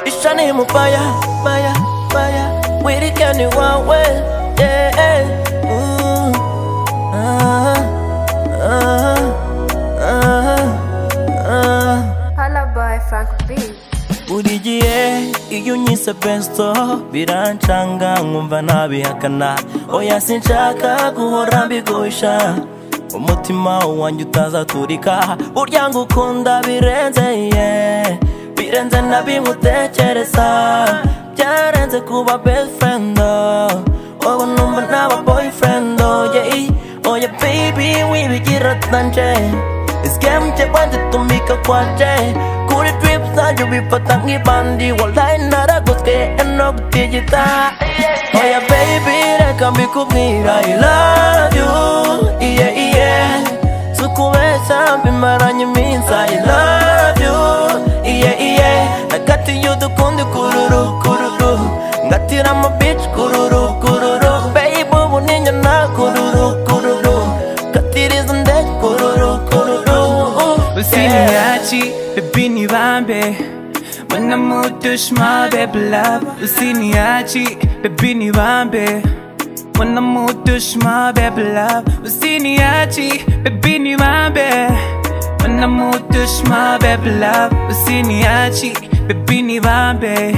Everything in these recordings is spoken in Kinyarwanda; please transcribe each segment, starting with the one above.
Ishani mubaya, baya, baya Wirigani wawe, yeah, yeah Ooh, ah, ah, ah, ah Lullaby Frank B. buri gihe iyo unyise pesto birancanga nkumva ntabihakana oya sinshaka guhora mbigusha umutima wanjye utazaturika burya ngo ukunda birenze ye birenze na bimwe utekereza byarenze kuba best friend wowe numva naba boyfriend yeah. oya baby wibigira tanje Scam che bande tumika kwa che Kuri drip zanjye bifata nk'ibandi Wallahi naragutweye eno gutigita Oya baby reka mbikubwira I love you iye iye Sukubeshya mbimaranye iminsi I love you iye iye Nakatiye udukundi kururu kururu Ngatiramo bitch kururu kururu Baby ubu ninyana kururu kururu Katiriza ndege kururu kururu Usiniachi, baby nibambe Mana mutushma baby love Usiniachi, baby nibambe Mana mutushma baby love Usiniachi, baby nibambe Mana mutushma baby love Usiniachi, baby nibambe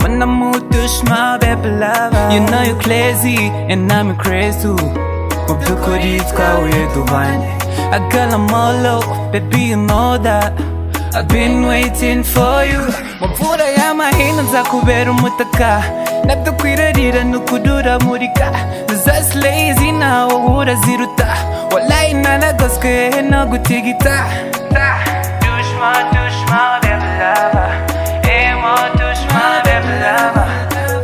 Mana mutushma baby love You know you crazy and I'm crazy too mu by'ukuri twahuye duhanye I got a molo, baby you know that I've been waiting for you Mu mvura y'amahina nzakubera umutaka Nadukwirarira nukudura murika Zaslay izina wowe uraziruta Wallahi naragoswe no gutigita Da, Dushma, dushma, baby lover Emo, dushma, baby lover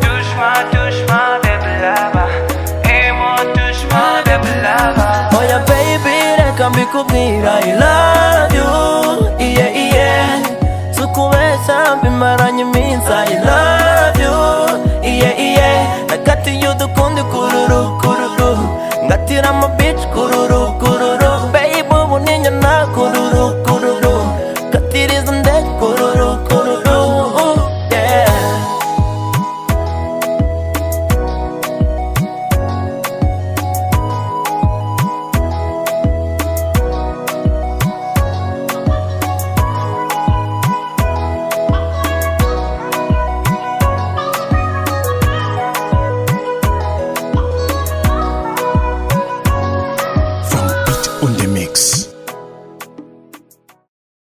Dushma, dushma, baby lover Emo, dushma, baby lover Oya baby reka mbikubwira I love you iye iye Sukubeshya mbimaranye iminsi I love you iye iye Nakatiye udukundi kururu kururu Ngatiramo bitch kururu kururu Baby ubu ninyana kururu kururu Katiriza ndege kururu